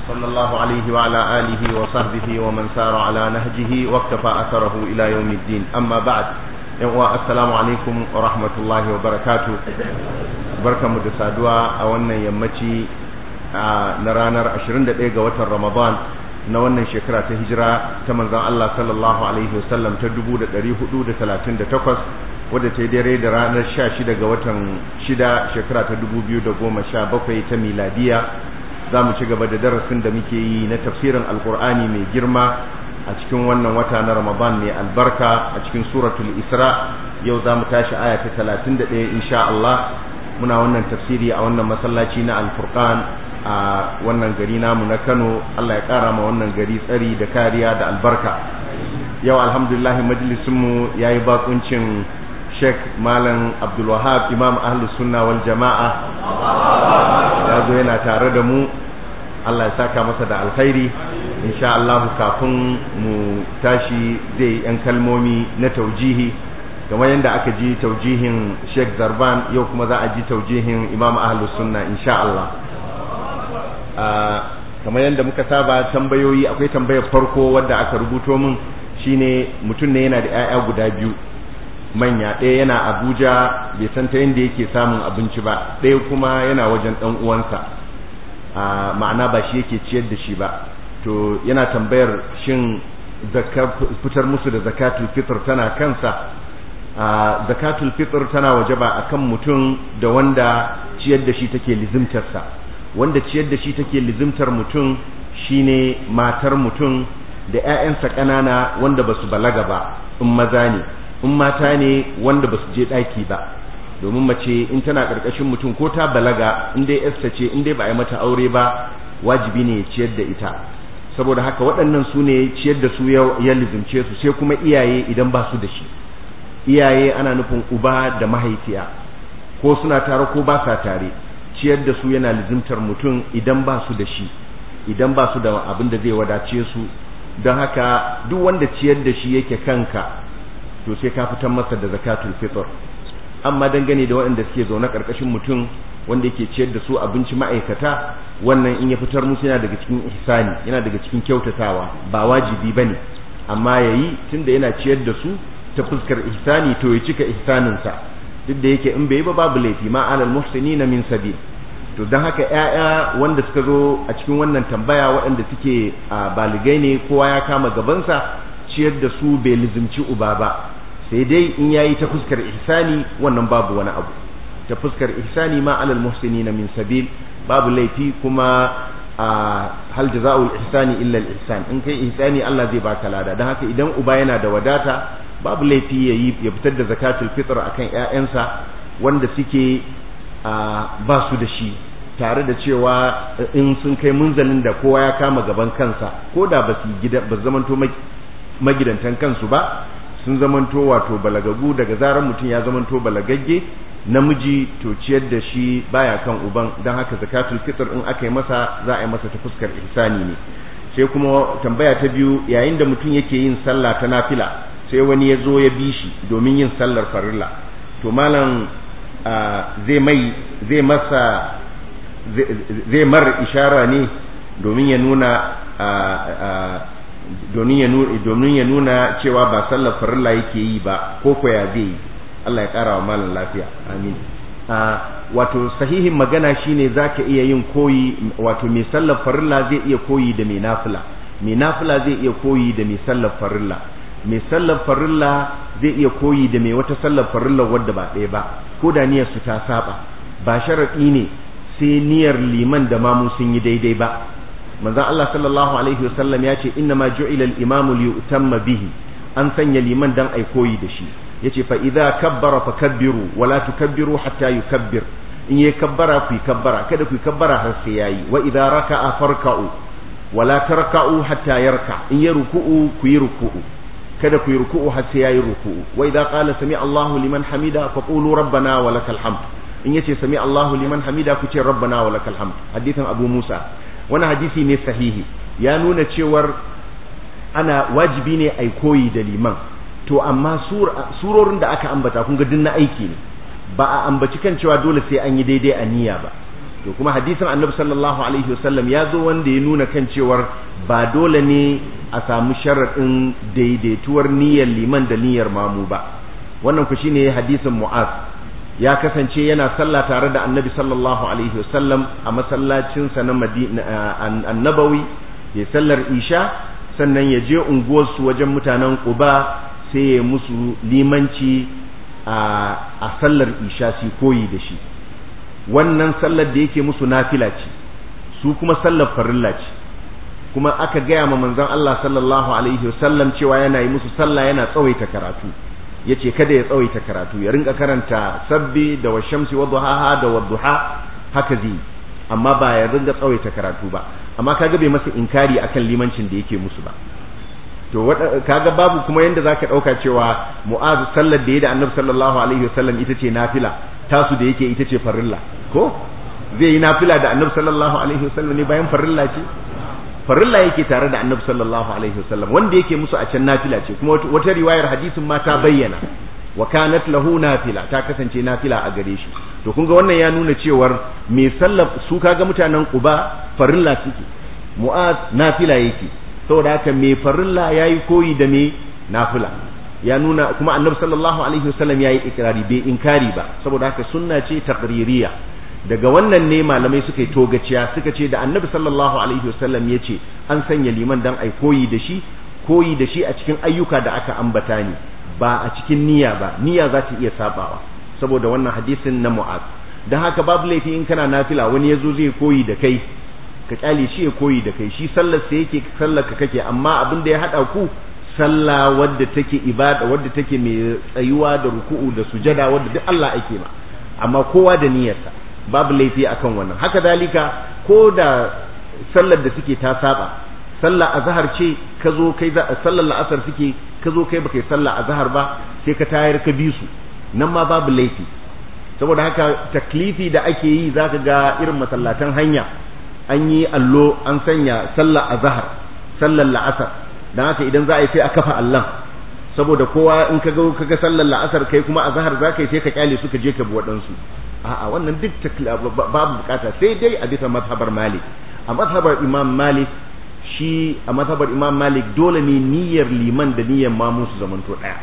صلى الله عليه وعلى آله وصحبه ومن سار على نهجه واكتفى أثره إلى يوم الدين أما بعد السلام عليكم ورحمة الله وبركاته بركة مدسادوا أولا يمتي نرانر 21 ga watan Ramadan na wannan shekara ta hijira ta manzon Allah sallallahu alaihi wasallam ta 1438 wadda ta yi dare da ranar 16 ga watan 6 shekara ta 2017 ta miladiya za mu ci gaba da darasin da muke yi na tafsirin alkur'ani mai girma a cikin wannan wata na ramadan mai albarka a cikin suratul isra yau za mu tashi aya ta 31 insha Allah muna wannan tafsiri a wannan masallaci na alfurqan a wannan gari namu na Kano Allah ya kara ma wannan gari tsari da kariya da albarka yau alhamdulillah majalisinmu ya yi bakuncin Sheikh Malam Abdul Wahab Imam Ahlus Sunna wal Jama'a ya zo yana tare da mu Allah ya saka masa da alkhairi insha Allah kafin mu tashi zai yan kalmomi na taujihi kamar yadda aka ji taujihin Sheikh Zarban yau kuma za a ji taujihin Imam Ahlus Sunna insha Allah kamar yadda muka saba tambayoyi akwai tambayar farko wadda aka rubuto min shine mutum ne yana da 'ya'ya guda biyu manya ɗaya yana abuja bai san ta yadda yake samun abinci ba ɗaya kuma yana wajen ɗan uwansa ma'ana ba shi yake ciyar da shi ba to yana tambayar shin fitar musu da zakatul fitr tana kansa zakatul fitr tana wajaba akan mutum da wanda ciyar da shi take lizimtarsa wanda ciyar da shi take lizimtar mutum shine matar mutum da 'ya'yansa ƙanana wanda ba su balaga ba in maza ne in mata ne wanda ba su je ɗaki ba domin mace in tana ƙarƙashin mutum ko ta balaga in dai yarsa ce in dai ba a yi mata aure ba wajibi ne ya ciyar da ita saboda haka waɗannan su ne ciyar da su ya lizimce su sai kuma iyaye idan ba su da shi iyaye ana nufin uba da mahaifiya ko suna tare ko ba sa tare ciyar da su yana lizimtar mutum idan ba su da shi idan ba su da abin da zai wadace su don haka duk wanda ciyar da shi yake kanka to sai ka fitar masa da zakatul fitr amma dangane da waɗanda suke zaune ƙarƙashin mutum wanda yake ciyar da su abinci ma'aikata wannan in ya fitar musu yana daga cikin ihsani yana daga cikin kyautatawa ba wajibi bane amma yayi tunda yana ciyar da su ta fuskar ihsani to ya cika ihsaninsa duk da yake in bai yi ba babu laifi ma alal muhsinina min sabil to don haka ƴaƴa wanda suka zo a cikin wannan tambaya waɗanda suke baligai ne kowa ya kama gabansa ciyar da su bai lizimci uba ba sai dai in yayi ta fuskar ihsani wannan babu wani abu ta fuskar ihsani ma alal muhsinina min sabil babu laifi kuma hal jazaa'ul ihsani illa al ihsan in kai ihsani Allah zai baka lada dan haka idan uba yana da wadata babu laifi yayi ya fitar da zakatul fitr akan ƴaƴansa wanda suke ba su da shi tare da cewa in sun kai munzalin da kowa ya kama gaban kansa ko da ba su gida ba zamanto magidantan kansu ba sun zamanto wato balagagu daga zarar mutum ya zamanto balagagge namiji to ciyar da shi baya kan uban don haka zakatul fitr in aka yi masa za a yi masa ta fuskar ihsani ne sai kuma tambaya ta biyu yayin da mutum yake yin sallah ta nafila sai wani ya zo ya bi shi domin yin sallar farilla to malam zai mai zai masa zai mar ishara ne domin ya nuna domin ya nuna cewa ba sallar farilla yake yi ba ko ko ya zai yi Allah ya kara wa malam lafiya amin wato sahihin magana shine zaka iya yin koyi wato mai sallar farilla zai iya koyi da mai nafila mai nafila zai iya koyi da mai sallar farilla mai sallar farilla zai iya koyi da mai wata sallar farilla wadda ba ɗaya ba ko da niyyar su ta saba ba sharaɗi ne sai niyyar liman da mamu sun yi daidai ba manzon Allah sallallahu alaihi wasallam ya ce inna ma ju'ila al-imamu li yutamma bihi an sanya liman dan ai koyi da shi yace fa idza kabbara fakabbiru wala tukabbiru hatta yukabbir in yayi kabbara ku kabbara kada ku kabbara har sai yayi wa idza raka'a farka'u wala tarka'u hatta yarka in ya ruku'u ku yi ruku'u kada ku yi ruku'u har sai yayi ruku'u wa idza qala sami Allahu liman hamida faqulu rabbana wa lakal hamd in yace sami Allahu liman hamida ku ce rabbana wa lakal hamd hadithan Abu Musa wannan hadisi ne sahihi ya nuna cewar ana wajibi ne ai koyi da liman to amma surorin da aka ambata kun ga din na aiki ne ba a ambaci kan cewa dole sai an yi daidai a niyya ba to kuma hadisin annabi sallallahu alaihi wasallam ya zo wanda ya nuna kan cewar ba dole ne a samu sharaɗin daidaituwar niyyar liman da niyyar mamu ba wannan ku shine hadisin mu'az ya kasance yana sallah tare da annabi sallallahu alaihi wasallam a masallacinsa na madina annabawi ya sallar isha sannan ya je unguwarsu wajen mutanen quba sai ya musu limanci a sallar isha su koyi da shi wannan sallar da yake musu nafila ce su kuma sallar farilla ce kuma aka gaya ma manzon Allah sallallahu alaihi wasallam cewa yana yi musu sallah yana tsawaita karatu yace kada ya tsawaita karatu ya rinka karanta sabbi da washamsi wa duhaha da wadduha haka zai amma ba ya rinka tsawaita karatu ba amma kaga bai masa inkari akan limancin da yake musu ba to kaga babu kuma yanda zaka dauka cewa mu'az sallar da ya da annabi sallallahu alaihi wasallam ita ce nafila tasu da yake ita ce farilla ko zai yi nafila da annabi sallallahu alaihi wasallam ne bayan farilla ce farilla yake tare da annabi sallallahu alaihi wasallam wanda yake musu a can nafila ce kuma wata riwayar hadisin ma ta bayyana wa kanat lahu nafila ta kasance nafila a gare shi to kun ga wannan ya nuna cewar me sallar su kaga mutanen Quba farilla suke Mu'az nafila yake saboda haka me farilla yayi koyi da me nafila ya nuna kuma annabi sallallahu alaihi wasallam yayi ikrari bai inkari ba saboda haka sunna ce taqririya daga wannan ne malamai suka yi togaciya suka ce da annabi sallallahu alaihi wasallam ya ce an sanya liman dan ai koyi da shi koyi da shi a cikin ayyuka da aka ambata ne ba a cikin niyya ba niyya za ta iya sabawa saboda wannan hadisin na mu'az dan haka babu laifi in kana nafila wani yazo zai koyi da kai ka kyale shi ya koyi da kai shi sallar sa yake sallar ka kake amma abin da ya hada ku sallah wadda take ibada wadda take mai tsayuwa da ruku'u da sujada wadda duk Allah ake ma amma kowa da niyyarsa babu laifi akan wannan haka dalika ko da sallar da suke ta saba sallar azhar ce ka zo kai sallar la'asar suke ka zo kai baka yi sallar azhar ba sai ka tayar ka bi su nan ma babu laifi saboda haka taklifi da ake yi zaka ga irin masallatan hanya an yi allo an sanya sallar azhar sallar la'asar dan haka idan za a yi sai a kafa allon saboda kowa in ka ga kaga sallar la'asar kai kuma azhar zaka yi sai ka kyale su ka je ka bi waɗansu a'a wannan duk babu bukata sai dai a bisa mazhabar malik a mazhabar imam malik shi a mazhabar imam malik dole ne niyyar liman da niyyar mamu su zamanto daya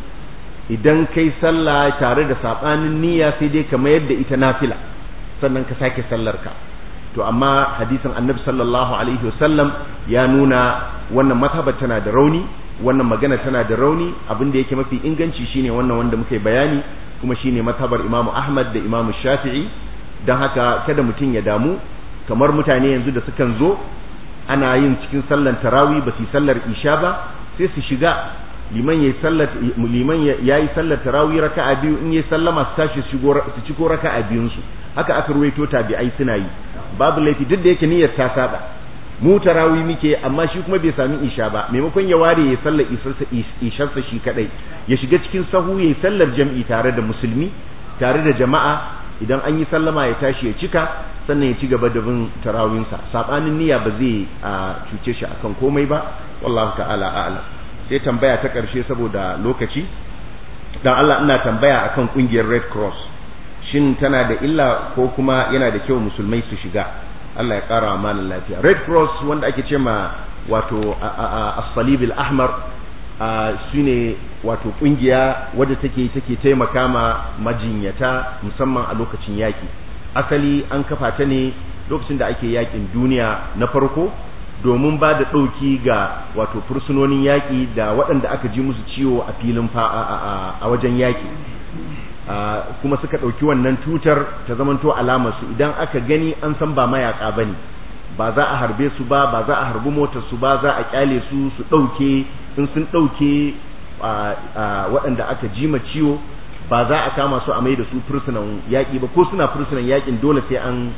idan kai sallah tare da sabanin niyya sai dai ka mayar da ita nafila sannan ka sake sallar ka to amma hadisin annabi sallallahu alaihi wasallam ya nuna wannan mazhabar tana da rauni wannan magana tana da rauni abin da yake mafi inganci shine wannan wanda muka yi bayani kuma shine mazhabar Imam Ahmad da Imam Shafi'i dan haka kada mutum ya damu kamar mutane yanzu da sukan zo ana yin cikin sallar tarawih ba su sallar isha ba sai su shiga liman yayi sallar liman yayi sallar tarawih raka'a biyu in yayi sallama su tashi su ciko raka'a biyun su haka aka ruwaito tabi'ai suna yi babu laifi duk da yake niyyar ta saba mu tarawih muke amma shi kuma bai sami isha ba maimakon ya ware ya sallar isharsa shi kadai ya shiga cikin sahu ya sallar jam'i tare da musulmi tare da jama'a idan an yi sallama ya tashi ya cika sannan ya ci gaba da bin tarawinsa sabanin niyya ba zai cuce shi akan komai ba wallahu ta'ala a'lam sai tambaya ta karshe saboda lokaci dan Allah ina tambaya akan kungiyar Red Cross shin tana da illa ko kuma yana da kyau musulmai su shiga Allah ya ƙara wa malin lafiya red cross wanda ake ce ma wato as-salib al-ahmar shine wato kungiya wadda take take taimaka ma majinyata musamman a lokacin yaki asali an kafa ta ne lokacin da ake yakin duniya na farko domin ba da ɗauki ga wato fursunonin yaƙi da waɗanda aka ji musu ciwo a filin a wajen yaƙi kuma suka ɗauki wannan tutar ta zamanto alamarsu idan aka gani an san ba mayaƙa ba ne ba za a harbe su ba ba za a harbi motar su ba za a kyale su su ɗauke in sun ɗauke waɗanda aka jima ciwo ba za a kama su a mai da su fursunan yaƙi ba ko suna fursunan yaƙin dole sai an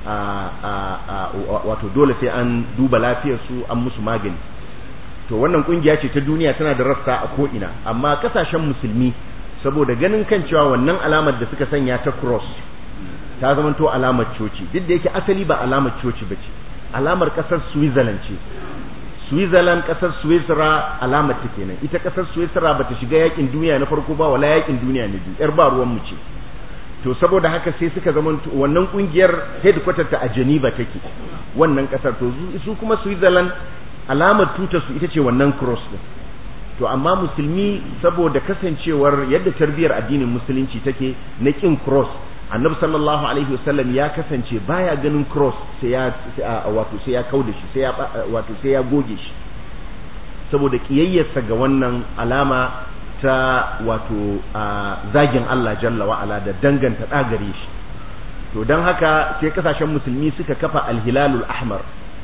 wato dole sai an duba lafiyar su an musu magani to wannan kungiya ce ta duniya tana da rassa a ko'ina amma kasashen musulmi saboda ganin kan cewa wannan alamar da suka sanya ta cross ta zamanto alamar coci duk da yake asali ba alamar coci ba ce alamar kasar switzerland ce switzerland kasar switzera alamar ta kenan ita kasar switzera ba ta shiga yakin duniya na farko ba wala yakin duniya na biyu yar ba ruwan mu ce to saboda haka sai suka zama wannan kungiyar headquarter ta a Geneva take wannan kasar to su kuma Switzerland alamar tutar su ita ce wannan cross din to amma musulmi saboda kasancewar yadda tarbiyar addinin musulunci take na kin cross annabi sallallahu alaihi wasallam ya kasance baya ganin cross sai ya wato sai ya kauda shi sai ya wato sai ya goge shi saboda kiyayyarsa ga wannan alama ta wato zagin Allah jalla wa ala da danganta dagare shi to dan haka sai kasashen musulmi suka kafa alhilalul ahmar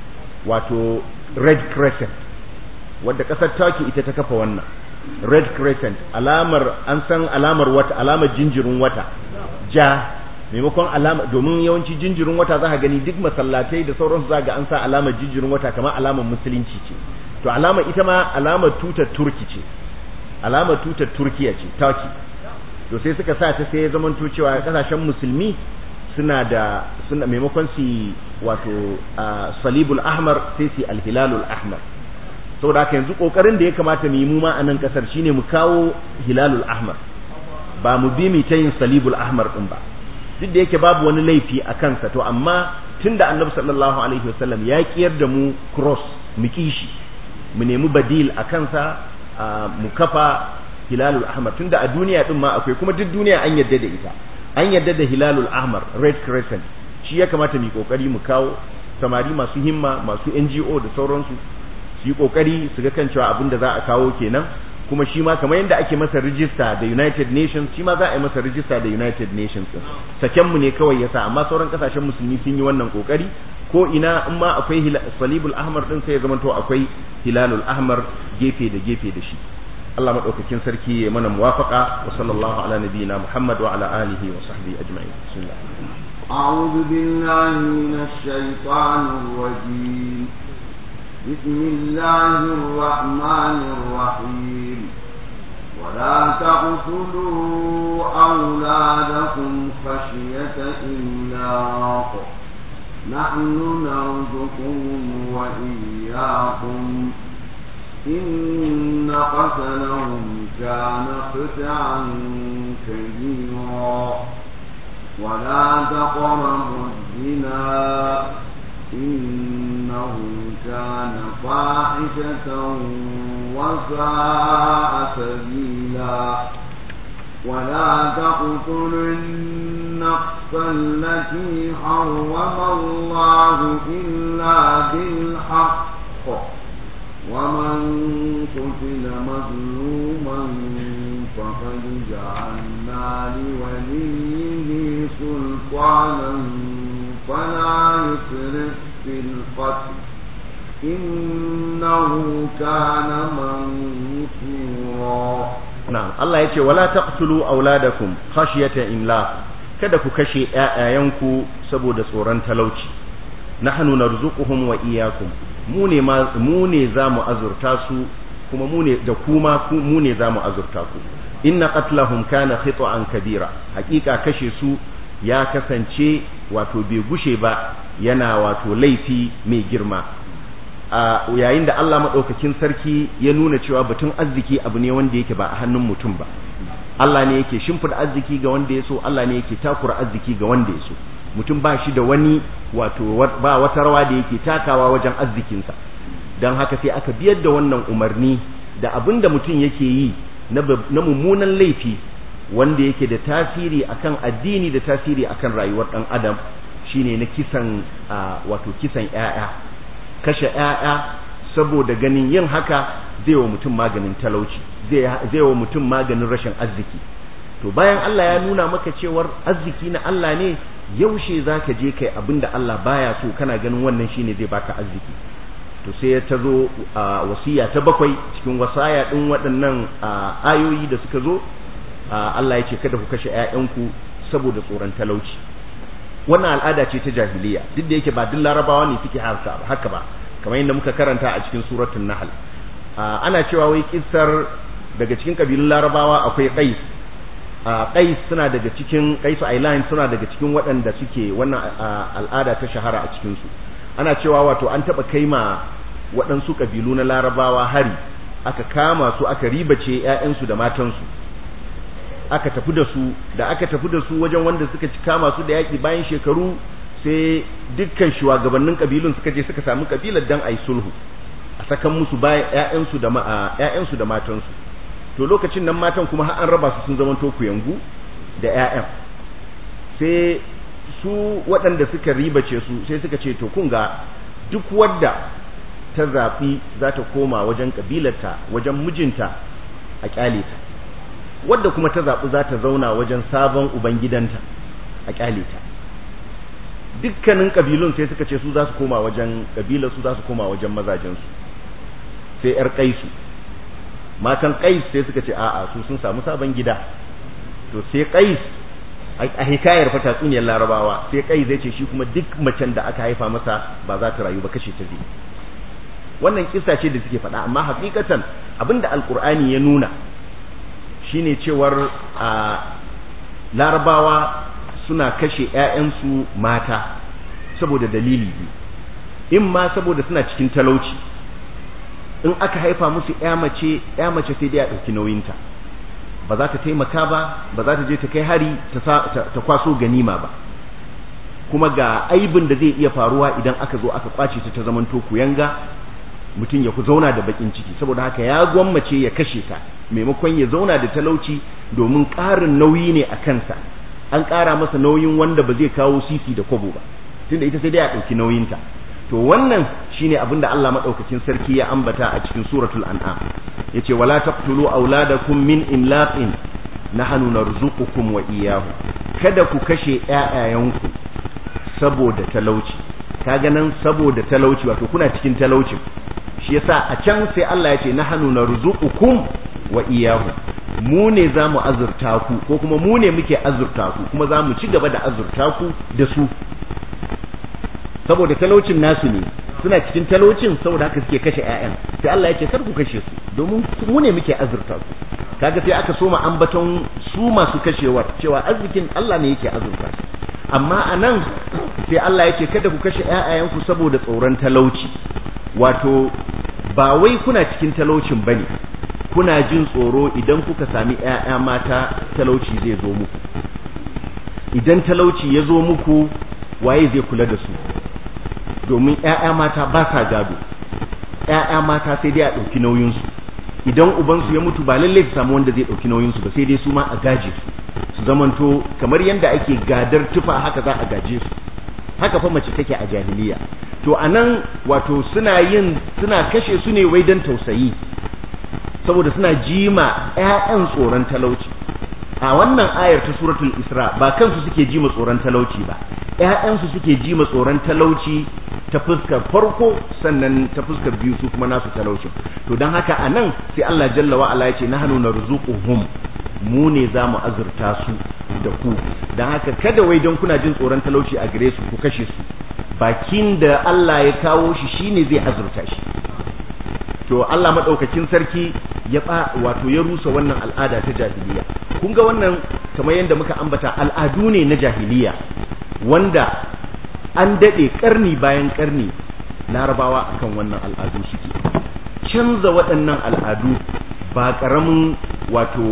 wato red crescent wadda kasar Turkey ita ta kafa wannan red crescent alamar an san alamar wata alamar jinjirin wata ja maimakon alama domin yawanci jinjirin wata za ka gani duk masallatai da sauransu za ga an sa alamar jinjirin wata kamar alamar musulunci ce to alamar ita ma alamar tutar turki ce alamar tutar turkiya ce turkey to sai suka sa ta sai ya zamanto cewa kasashen musulmi suna da suna maimakon su wato salibul ahmar sai su alhilalul ahmar saboda haka yanzu kokarin da ya kamata mu yi mu ma a nan kasar shine mu kawo hilalul ahmar ba mu bi mu ta yin salibul ahmar din ba duk da yake babu wani laifi a kansa to amma tunda annabi sallallahu alaihi wasallam ya kiyar da mu cross mu kishi mu nemi badil a kansa mu kafa hilalul ahmar tunda a duniya din ma akwai kuma duk duniya an yadda da ita an yadda da hilalul ahmar red crescent shi ya kamata mu kokari mu kawo samari masu himma masu NGO da sauransu su yi kokari su ga kan cewa abin da za a kawo kenan kuma shi ma kamar yadda ake masa rijista da United Nations shi ma za a yi masa rijista da United Nations din saken mu ne kawai yasa amma sauran kasashen musulmi sun yi wannan kokari ko ina in ma akwai salibul ahmar din sai ya zama to akwai hilalul ahmar gefe da gefe da shi Allah madaukakin sarki ya mana muwafaqa wa sallallahu ala nabiyyina Muhammad wa ala alihi wa sahbihi ajma'in bismillah أعوذ بالله من الشيطان الرجيم بسم الله الرحمن الرحيم ولا تقتلوا أولادكم خشية إملاق نحن نرزقهم وإياكم إن قتلهم كان خطعا كبيرا ولا تقربوا الزنا إنه كان فاحشة وساء سبيلا ولا تقتلوا النفس التي حرم الله إلا بالحق ومن قتل مظلوما فقد جعلنا لوليه سلطانا فلا يسرف في القتل إنه كان منصورا na'am Allah yace wala taqtulu auladakum khashyata imlaq kada ku kashe ƴaƴayanku saboda tsoron talauci nahnu narzuquhum wa iyyakum mu ne ma mu ne zamu azurta su kuma mu ne da kuma mu ne zamu azurta ku inna qatlahum kana khita'an kabira hakika kashe su ya kasance wato bai gushe ba yana wato laifi mai girma a yayin da Allah maɗaukakin sarki ya nuna cewa batun arziki abu ne wanda yake ba a hannun mutum ba Allah ne yake shimfida arziki ga wanda ya so Allah ne yake takura arziki ga wanda ya so mutum ba shi da wani wato ba wata rawa da yake takawa wajen arzikinsa don haka sai aka biyar da wannan umarni da abin da mutum yake yi na mummunan laifi wanda yake da tasiri akan addini da tasiri akan rayuwar ɗan adam shine na kisan wato kisan 'ya'ya kashe ‘ya'ya saboda ganin yin haka zai wa mutum maganin talauci zai wa mutum maganin rashin arziki to bayan Allah ya nuna maka cewar arziki na Allah ne yaushe za ka je kai abin da Allah baya so kana ganin wannan shine zai baka arziki to sai ta zo wasiya ta bakwai cikin wasaya ɗin waɗannan ayoyi da suka zo Allah ya ce kada ku kashe ‘ya'yanku saboda tsoron talauci wannan al'ada ce ta jahiliya duk da yake ba duk larabawa ne suke haka ba kamar yadda muka karanta a cikin suratul nahl ana cewa wai kissar daga cikin kabilun larabawa akwai qais qais suna daga cikin qais island suna daga cikin waɗanda suke wannan al'ada ta shahara a cikin su ana cewa wato an taba kaima waɗansu kabilu na larabawa hari aka kama su aka ribace ƴaƴansu da matansu aka tafi da su da aka tafi da su wajen wanda suka kama su da yaƙi bayan shekaru sai dukkan shugabannin kabilun suka je suka samu kabilar dan ayi sulhu a sakan musu bayan ƴaƴansu da ƴaƴansu da matansu to lokacin nan matan kuma har an raba su sun zama to yangu da ƴaƴan sai su waɗanda suka ribace su sai suka ce to kun ga duk wadda ta zaɓi za ta koma wajen ƙabilarta wajen mijinta a ƙyale ta wadda kuma ta zaɓi za ta zauna wajen sabon ubangidanta a ƙyale ta dukkanin ƙabilun sai suka ce su za su koma wajen ƙabilar su za su koma wajen mazajensu sai ‘yar ƙaisu matan ƙais sai suka ce a'a su sun samu sabon gida to sai ƙais a hikayar fa tatsuniyar larabawa sai ƙais zai ce shi kuma duk macen da aka haifa masa ba za ta rayu ba kashe ta zai wannan kissa ce da suke faɗa amma hakikatan abinda alkur'ani ya nuna shine cewar a larabawa suna kashe ‘ya'yansu mata saboda dalili biyu in ma saboda suna cikin talauci in aka haifa musu ‘ya mace ‘ya mace sai dai a ɗauki nauyinta ba za ta taimaka ba ba za ta je ta kai hari ta kwaso ganima ba kuma ga aibin da zai iya faruwa idan aka zo aka kwace ta ta zamanto kuyanga mutum ya ku zauna da bakin ciki saboda haka ya gwammace ya kashe ta maimakon ya zauna da talauci domin ƙarin nauyi ne a kansa an ƙara masa nauyin wanda ba zai kawo sisi da kwabo ba tunda ita sai dai a ɗauki nauyinta to wannan shine abin da Allah madaukakin sarki ya ambata a cikin suratul an'am yace wala taqtulu auladakum min imlaqin nahnu narzuqukum wa iyyahu kada ku kashe ƴaƴayanku saboda talauci kaga nan saboda talauci wato kuna cikin talaucin shi yasa a can sai Allah yace nahnu narzuqukum wa iyyahu mu ne za mu azurta ku ko kuma mu ne muke azurta ku kuma za mu ci gaba da azurta ku da su saboda talaucin nasu ne suna cikin talaucin saboda haka suke kashe ƴaƴan sai Allah ya ce kar ku kashe su domin mu ne muke azurta ku kaga sai aka soma ambaton su masu kashewar cewa arzikin Allah ne yake azurta su amma anan sai Allah ya ce kada ku kashe ƴaƴayenku saboda tsoron talauci wato ba wai kuna cikin talaucin bane kuna jin tsoro idan kuka sami ƴaƴa mata talauci zai zo muku idan talauci ya zo muku waye zai kula da su domin ƴaƴa mata ba sa gado ƴaƴa mata sai dai a ɗauki nauyinsu idan ubansu ya mutu ba lallai su samu wanda zai ɗauki nauyinsu ba sai dai su ma a gaje su su zamanto kamar yadda ake gadar tufa haka za a gaje su haka fa mace take a jahiliya to anan wato suna yin suna kashe su ne wai dan tausayi saboda suna jima ƴaƴan tsoron talauci a wannan ayar ta suratul isra ba kansu suke jima tsoron talauci ba ƴaƴansu suke jima tsoron talauci ta fuskar farko sannan ta fuskar biyu su kuma nasu talaucin to don haka a nan sai Allah jalla wa ala ya ce nahnu narzuquhum mu ne za mu azurta su da ku don haka kada wai don kuna jin tsoron talauci a gare su ku kashe su bakin da Allah ya kawo shi shine zai azurta shi to Allah madaukakin sarki ya ba wato ya rusa wannan al'ada ta jahiliya kun ga wannan kamar yadda muka ambata al'adu ne na jahiliya wanda an dade karni bayan karni larabawa akan wannan al'adu suke canza waɗannan al'adu ba ƙaramin wato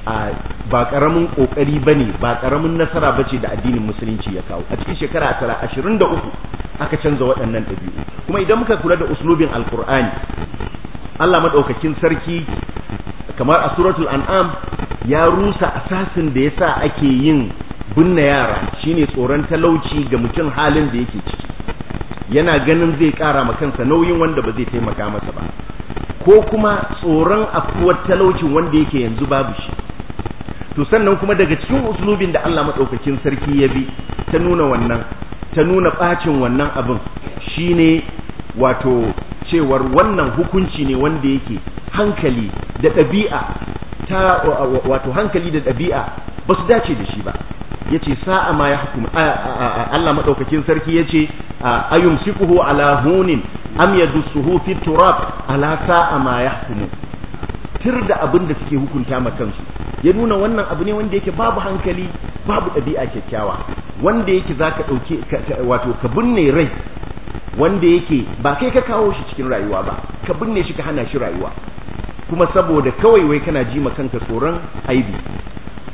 ba ƙaramin ƙoƙari ba ne ba ƙaramin nasara ba ce da addinin musulunci ya kawo a cikin shekara tara ashirin da uku aka canza waɗannan ɗabi'u kuma idan muka kula da uslubin alkur'ani allah maɗaukakin sarki kamar a suratul an'am ya rusa asasin da yasa ake yin binne yara shine tsoron talauci ga mutum halin da yake ciki yana ganin zai ƙara ma kansa nauyin wanda ba zai taimaka masa ba ko kuma tsoron afkuwar talaucin wanda yake yanzu babu shi to sannan kuma daga cikin uslubin da Allah madaukakin sarki ya bi ta nuna wannan ta nuna bacin wannan abin shine wato cewar wannan hukunci ne wanda yake hankali da ɗabi'a ta wato hankali da ɗabi'a ba su dace da shi ba yace sa'a ma ya hukum Allah madaukakin sarki yace ayumsikuhu ala hunin am yadussuhu fi turab ala sa'a ma yahkumu tir da abin da suke hukunta ma kansu ya nuna wannan abu ne wanda yake babu hankali babu ɗabi'a kyakkyawa wanda yake zaka dauke wato ka binne rai wanda yake ba kai ka kawo shi cikin rayuwa ba ka binne shi ka hana shi rayuwa kuma saboda kawai wai kana ji ma kanka tsoron aibi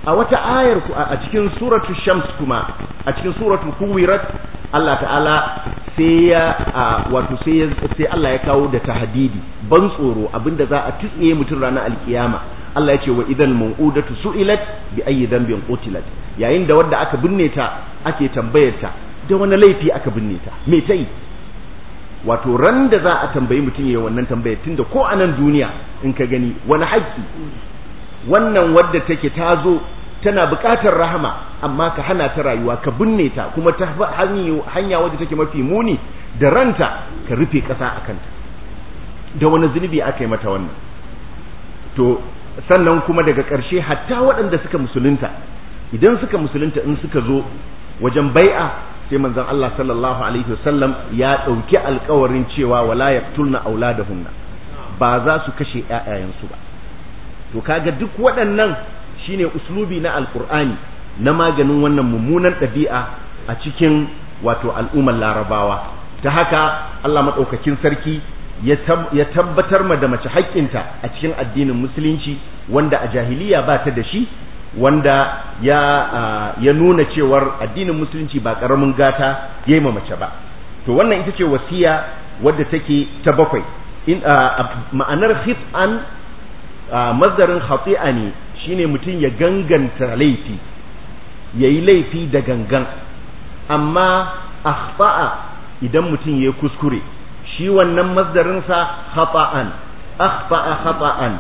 a wata ayar a cikin suratul shams kuma a cikin suratul kuwirat Allah ta'ala sai ya wato sai sai Allah ya kawo da tahdidi ban tsoro abinda za a tsiye mutum ranar alkiyama Allah ya ce wa idal mau'udatu su'ilat bi ayyi dhanbin qutilat yayin da wanda aka binne ta ake tambayar ta da wani laifi aka binne ta me ta yi wato ran da za a tambayi mutum yayin wannan tambayar tunda ko a nan duniya in ka gani wani haƙƙi wannan wadda take ta zo tana buƙatar rahama amma ka hana ta rayuwa ka binne ta kuma ta hanya wadda take mafi muni da ranta ka rufe ƙasa a kanta da wani zunubi aka yi mata wannan to sannan kuma daga ƙarshe hatta waɗanda suka musulunta idan suka musulunta in suka zo wajen bai'a sai manzon Allah sallallahu alaihi wasallam ya ɗauki alkawarin cewa wala yaqtulna auladahunna ba za su kashe ƴaƴayensu ba to kaga duk waɗannan shine uslubi na alqur'ani na maganin wannan mummunan ɗabi'a a cikin wato al'ummar larabawa ta haka Allah madaukakin sarki ya tabbatar ma da mace haƙƙinta a cikin addinin musulunci wanda a jahiliya ba ta da shi wanda ya ya nuna cewar addinin musulunci ba ƙaramin gata ya yi ma mace ba to wannan ita ce wasiya wadda take ta bakwai in ma'anar khif'an mazdarin khati'a ne shine mutum ya ganganta laifi yayi laifi da gangan amma akhta'a idan mutum ya kuskure shi wannan masdarinsa khata'an akhta'a khata'an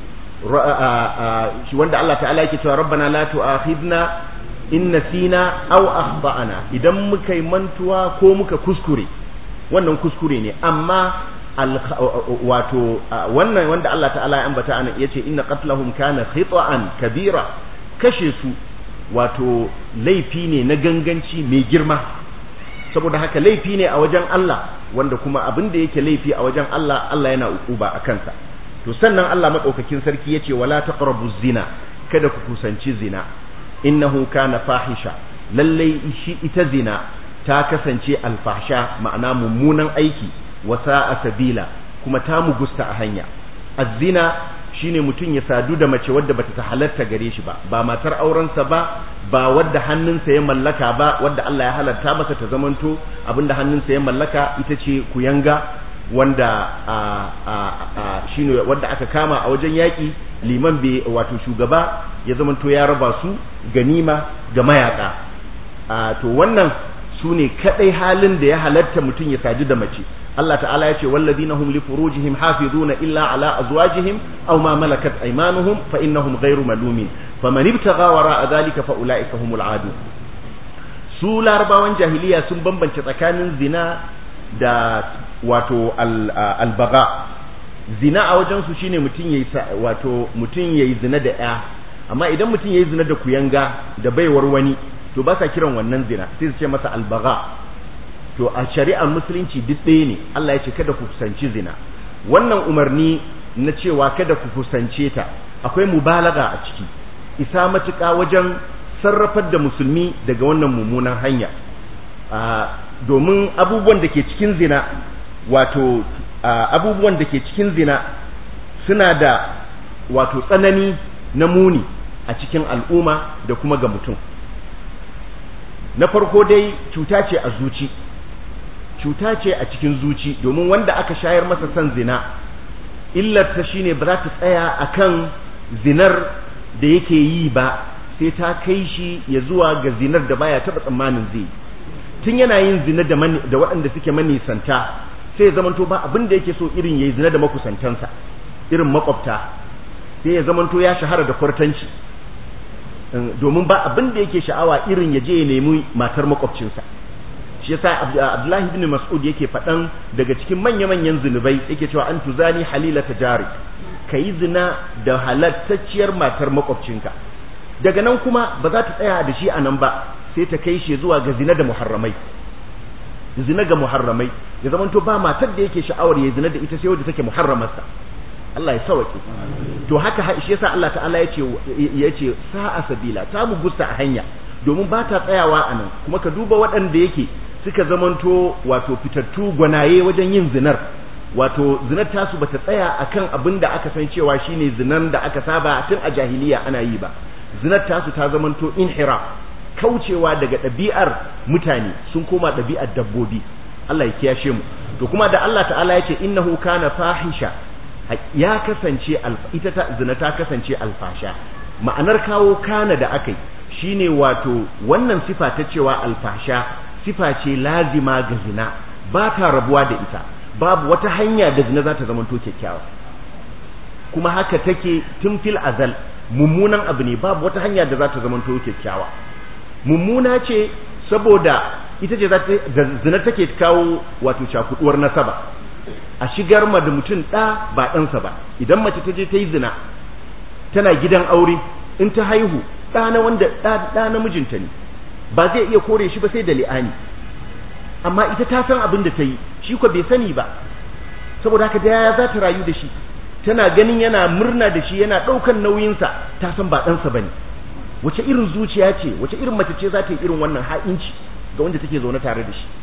shi wanda Allah ta'ala yake cewa rabbana la tu'akhidna in nasina aw akhta'na idan muka yi mantuwa ko muka kuskure wannan kuskure ne amma wato wannan wanda Allah ta'ala ya ambata ana yace inna qatlahum kana khita'an kabira kashe su wato laifi ne na ganganci mai girma saboda haka laifi ne a wajen Allah wanda kuma abin da yake laifi a wajen Allah Allah yana ukuba a kansa to sannan Allah madaukakin sarki yace wala taqrabu zina kada ku kusanci zina innahu kana fahisha lallai shi ita zina ta kasance alfahsha ma'ana mummunan aiki wa sa'a sabila kuma ta mugusta a hanya az-zina shine mutum ya sadu da mace wadda bata ta halatta gare shi ba ba matar aurensa ba ba wadda hannunsa ya mallaka ba wadda Allah ya halatta masa ta zamanto abinda hannunsa ya mallaka ita ce kuyanga wanda a a a shine wadda aka kama a wajen yaki liman bai wato shugaba ya zamanto ya raba su ganima ga mayaka a to wannan su ne kadai halin da ya halatta mutum ya sadu da mace Allah ta'ala ya ce walladina hum li furujihim hafizuna illa ala azwajihim aw ma malakat aymanuhum fa innahum ghayru malumin faman ibtagha wara'a dhalika fa ulaika humul adu su larabawan jahiliya sun bambance tsakanin zina da wato albaga zina a wajen su shine mutum yayi wato mutum yayi zina da ya amma idan mutum yayi zina da kuyanga da baiwar wani to ba sa kiran wannan zina sai su ce masa albaga to a shari'ar musulunci duk ɗaya ne Allah ya ce kada ku kusanci zina wannan umarni na cewa kada ku kusance ta akwai mubalaga a ciki isa matuƙa wajen sarrafar da musulmi daga wannan mummunan hanya domin abubuwan da ke cikin zina wato abubuwan da ke cikin zina suna da wato tsanani na muni a cikin al'umma da kuma ga mutum na farko dai cuta ce a zuci cuta ce a cikin zuci domin wanda aka shayar masa son zina illarta shine ba za ta tsaya akan zinar da yake yi ba sai ta kai shi ya zuwa ga zinar da baya taba tsammanin zai tun yana yin zina da da waɗanda suke manisanta sai ya zamanto ba abin da yake so irin yayi zina da makusantansa irin makwabta sai ya zamanto ya shahara da kwartanci domin ba abin da yake sha'awa irin ya je ya nemi matar makwabcinsa shi yasa Abdullahi ibn Mas'ud yake faɗan daga cikin manya-manyan zinubai yake cewa an tuzani halila tajari kayi zina da halattacciyar matar makwabcinka daga nan kuma ba za ta tsaya da shi a nan ba sai ta kai shi zuwa ga zina da muharramai zina ga muharramai ya zamanto ba matar da yake sha'awar ya zina da ita sai wadda take muharramarsa Allah ya sauke to haka shi yasa Allah ta'ala yace yace sa'a sabila ta mu gusta a hanya domin ba ta tsayawa a nan kuma ka duba waɗanda yake suka zamanto wato fitattu gwanaye wajen yin zinar wato zinar tasu bata tsaya akan abin da aka san cewa shine zinan da aka saba tun a jahiliya ana yi ba zinar tasu ta zamanto inhira kaucewa daga ɗabi'ar mutane sun koma ɗabi'ar dabbobi Allah ya kiyashe mu to kuma da Allah ta'ala ya ce innahu kana fahisha ya kasance ita ta zina ta kasance alfasha ma'anar kawo kana da akai shine wato wannan sifa ta cewa alfasha sifa ce lazima ga zina ba ta rabuwa da ita babu wata hanya da zina za ta zamanto kyakkyawa kuma haka take tun fil azal mummunan abu ne babu wata hanya da za ta zamanto kyakkyawa mummuna ce saboda ita ce da zina take kawo wato cakuduwar nasaba a shigar ma da mutum ɗa ba ɗansa ba idan mace ta je ta yi zina tana gidan aure in ta haihu ɗa na wanda ɗa na mijinta ne ba zai iya kore shi ba sai da li'ani amma ita ta san abin da ta yi shi ko bai sani ba saboda haka da yaya za ta rayu da shi tana ganin yana murna da shi yana ɗaukan nauyinsa ta san ba ɗansa ba ne wace irin zuciya ce wace irin mace ce za ta yi irin wannan ha'inci ga wanda take zaune tare da shi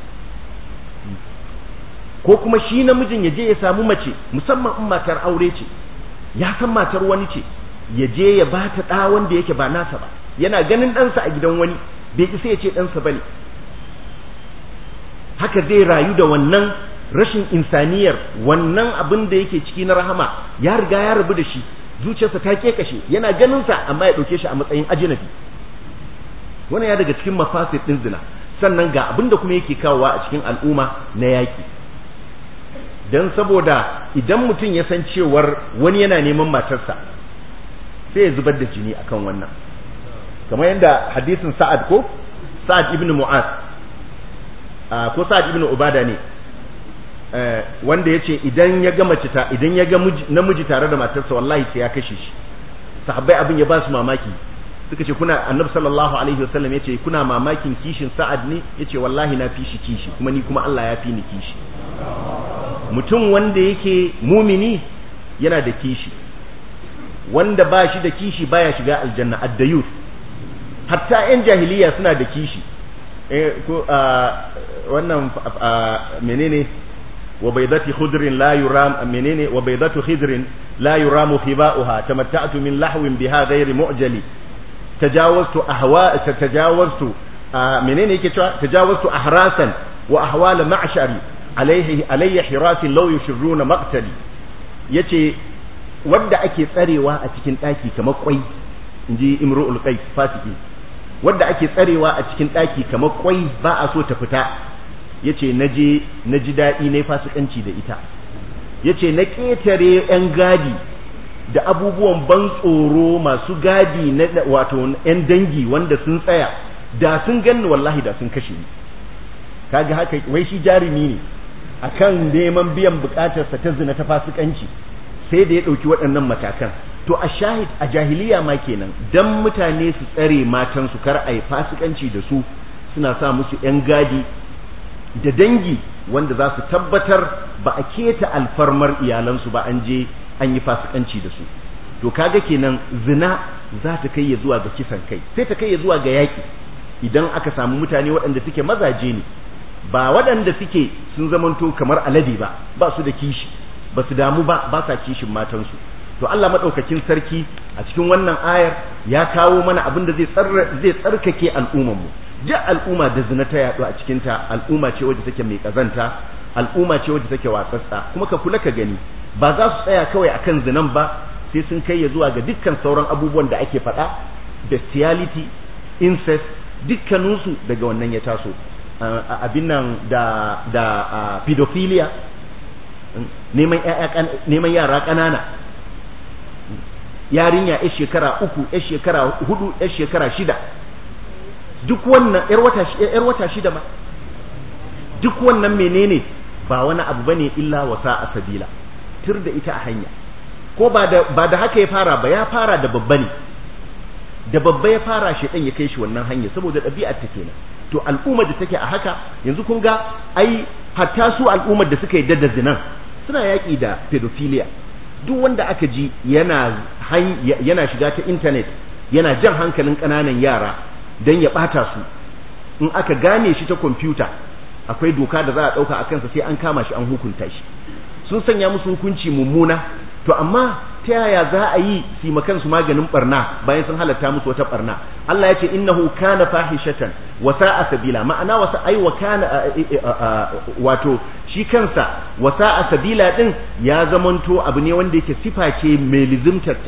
ko kuma shi namijin ya je ya samu mace musamman in matar aure ce ya san matar wani ce ya je ya ba ta ɗa wanda yake ba nasa ba yana ganin ɗansa a gidan wani bai isa ya ce ɗansa ba ne haka zai rayu da wannan rashin insaniyar wannan abin da yake ciki na rahama ya riga ya rabu da shi zuciyarsa ta kekashe yana ganinsa amma ya ɗauke shi a matsayin ajinabi wannan ya daga cikin mafasid ɗin zina sannan ga abin da kuma yake kawowa a cikin al'umma na yaƙi don saboda idan mutum ya san cewar wani yana neman matarsa sai ya zubar da jini akan wannan kamar yadda hadisin sa'ad ko sa'ad ibn mu'az ko sa'ad ibn ubada ne wanda ya ce idan ya ga mace ta idan ya ga namiji tare da matarsa wallahi sai ya kashe shi sahabbai abin ya ba su mamaki suka ce kuna annabi sallallahu alaihi wasallam ya ce kuna mamakin kishin sa'ad ne ya ce wallahi na fi shi kishi kuma ni kuma Allah ya fi ni kishi mutum wanda yake mumini yana da kishi wanda ba shi da kishi baya shiga aljanna addayut hatta yan jahiliya suna da kishi eh ko wannan menene wa baydati khudrin la yuram menene wa baydatu khidrin la yuramu khiba'uha tamatta'tu min lahwin biha ghairi mu'jali tajawaztu ahwa tajawaztu menene yake cewa tajawaztu ahrasan wa ahwal ma'shari alaihi alayya hirasin law yushruna maqtali yace wanda ake tsarewa a cikin daki kamar kwai inji imru'ul qais fasiki wanda ake tsarewa a cikin daki kamar kwai ba a so ta fita yace naje naji dadi ne fasikanci da ita yace na ketare yan gadi da abubuwan ban tsoro masu gadi na wato yan dangi wanda sun tsaya da sun ganni wallahi da sun kashe ni kaga haka wai shi jarumi ne akan neman biyan bukatarsa ta zina ta fasikanci sai da ya ɗauki waɗannan matakan to a shahid a jahiliya ma kenan dan mutane su tsare matan su kar ai fasikanci da su suna sa musu yan gadi da dangi wanda za su tabbatar ba a keta alfarmar iyalansu ba an je an yi fasikanci da su to kaga kenan zina za ta kai ya zuwa ga kisan kai sai ta kai ya zuwa ga yaƙi idan aka samu mutane waɗanda suke mazaje ne ba waɗanda suke sun zamanto kamar alade ba ba su da kishi ba su damu ba ba sa kishin matansu to Allah madaukakin sarki a cikin wannan ayar ya kawo mana abin da zai zai tsarkake al'ummar mu duk al'umma da zina ta yaɗu a cikin ta al'umma ce wadda take mai kazanta al'umma ce wadda take watsatsa kuma ka kula ka gani ba za su tsaya kawai akan zinan ba sai sun kai ya zuwa ga dukkan sauran abubuwan da ake faɗa bestiality incest dukkaninsu daga wannan ya taso abin nan da da pedophilia neman neman yara ƙanana yarinya yar shekara uku yar shekara hudu yar shekara shida duk wannan yar wata yar wata shida ma duk wannan menene ba wani abu bane illa wasa a sabila tur da ita a hanya ko ba da ba da haka ya fara ba ya fara da babba ne da babba ya fara shi ya kai shi wannan hanya saboda ɗabi'ar ta kenan to al'ummar da take a haka yanzu kun ga ai hatta su al'ummar da suka yi da zinan suna yaƙi da pedophilia duk wanda aka ji yana yana shiga ta internet yana jan hankalin ƙananan yara don ya ɓata su in aka gane shi ta kwamfuta akwai doka da za a ɗauka a kansa sai an kama shi an hukunta shi sun sanya musu hukunci mummuna to amma ta yaya za a yi su makan su maganin barna bayan sun halatta musu wata barna Allah ya ce innahu kana fahishatan wa sa'a sabila ma'ana wasa ai wa kana wato shi kansa wa sa'a sabila din ya zamanto abu ne wanda yake sifa ce mai lizimtarta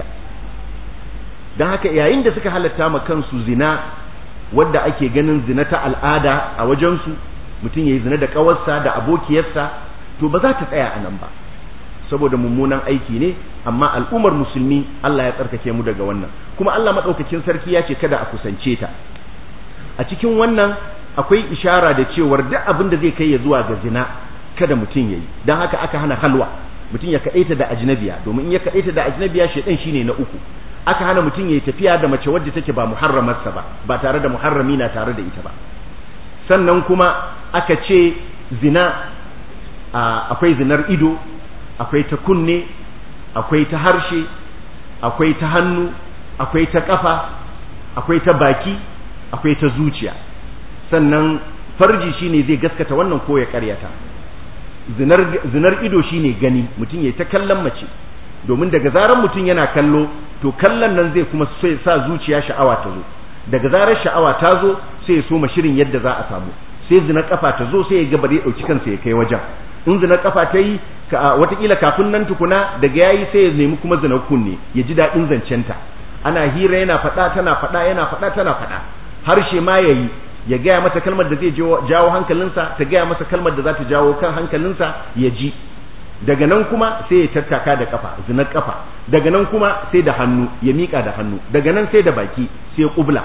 dan haka yayin da suka halatta ma kansu zina wadda ake ganin zina ta al'ada a wajensu mutum ya yi zina da ƙawarsa da abokiyarsa to ba za ta tsaya a nan ba saboda mummunan aiki ne amma al'ummar musulmi Allah ya tsarkake mu daga wannan kuma Allah maɗaukakin sarki ya ce kada a kusance ta a cikin wannan akwai ishara da cewar duk abin da zai kai ya zuwa ga zina kada mutum ya yi don haka aka hana halwa mutum ya kaɗaita da ajnabiya domin in ya kaɗaita da ajnabiya shaidan shine na uku aka hana mutum ya tafiya da mace wadda take ba muharramarsa ba ba tare da muharrami na tare da ita ba sannan kuma aka ce zina akwai zinar ido akwai ta kunne akwai ta harshe akwai ta hannu akwai ta kafa akwai ta baki akwai ta zuciya sannan farji shine zai gaskata wannan ko ya karyata zinar zinar ido shine gani mutum ya ta kallon mace domin daga zarar mutum yana kallo to kallon nan zai kuma sa zuciya sha'awa ta zo daga zarar sha'awa ta zo sai ya soma shirin yadda za a samu sai zina kafa ta zo sai ya ga bare dauki kansa ya kai wajen in zina kafa ta yi watakila kafin nan tukuna daga yayi sai ya nemi kuma zina kunne ya ji daɗin zancenta ana hira yana faɗa tana faɗa yana faɗa tana faɗa harshe ma ya yi ya gaya mata kalmar da zai jawo hankalinsa ta gaya masa kalmar da za ta jawo kan hankalinsa ya ji daga nan kuma sai ya tattaka da kafa zinar kafa daga nan kuma sai da hannu ya miƙa da hannu daga nan sai da baki sai ya kubla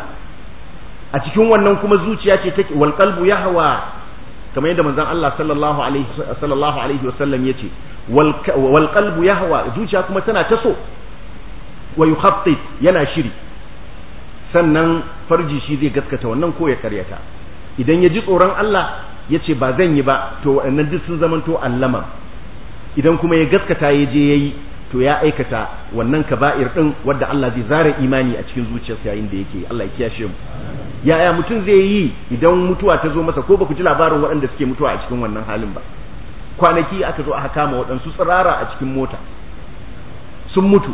a cikin wannan kuma zuciya ce take wal qalbu yahwa kamar yadda manzon Allah sallallahu alaihi sallallahu alaihi wasallam yace wal qalbu yahwa zuciya kuma tana ta so wa yukhattit yana shiri sannan farji shi zai gaskata wannan ko ya karyata idan ya ji tsoron Allah ya ce ba zan yi ba to waɗannan duk sun zamanto allama idan kuma ya gaskata ya je ya yi to ya aikata wannan kaba'ir din wadda Allah zai zara imani a cikin zuciyarsa yayin da yake Allah ya kiyashe mu yaya mutum zai yi idan mutuwa ta zo masa ko ba ku ji labarin waɗanda suke mutuwa a cikin wannan halin ba kwanaki aka zo aka kama waɗansu tsirara a cikin mota sun mutu